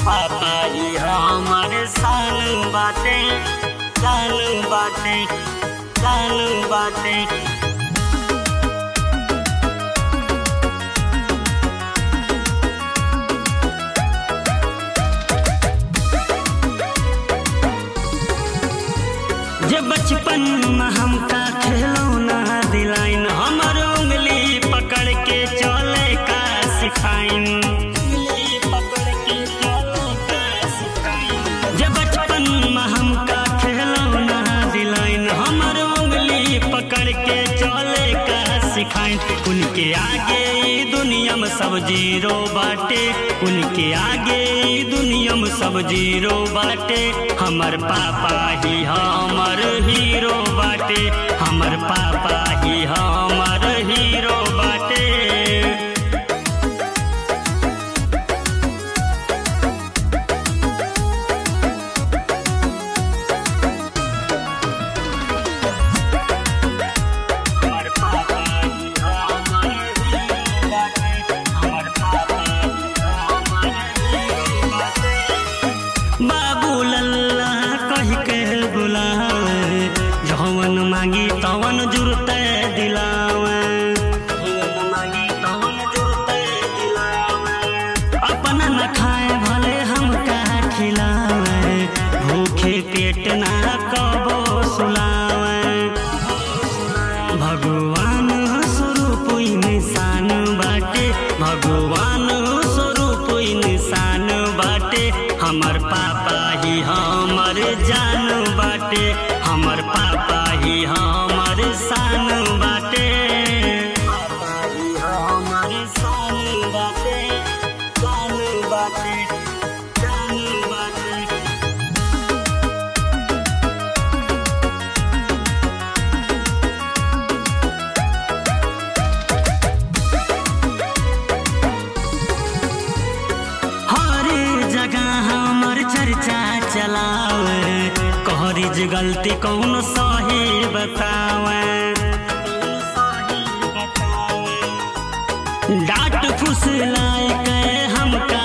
पापा ही हमर सान बाटे सान बाटे सान बाटे जे बचपन में हमका खिलौना दिलाइन हमर उंगली पकड़ के चले का सिखाइन जे बचपन में हमका खिलौना दिलाइन हमर उंगली पकड़ के चले का सिखाइन उनके आगे ई दुनिया में सब जीरो बाटे उनके आगे ई दुनिया में सब जीरो बाटे हमर पापा ही हमर हीरो बाटे हमर पापा ही हमर हीरो बाटे हमर पापा ही हमर हीरो बाटे हमर पापा ही हमर हीरो बाटे बाबू लल्ला कह के बुलावे जवन मांगी तवन जुरते दिलावे जवन मांगी तवन जुरते दिलावे अपना न खाए भले हमका खिलावे भूखे पेट ना कबो सुलावे भगवान स्वरूप इंसान बाटे भगवान स्वरूप इंसान बाटे हमर पापा ही हमर जान बाटे हमर पापा ही हमर शान बाटे पापा ही हमर शान बाटे शान बाटे शान बाटे हर जगह हमर चर्चा चलावे कहरिज गलती कौन सही बतावे डांट फुसलाए के हमका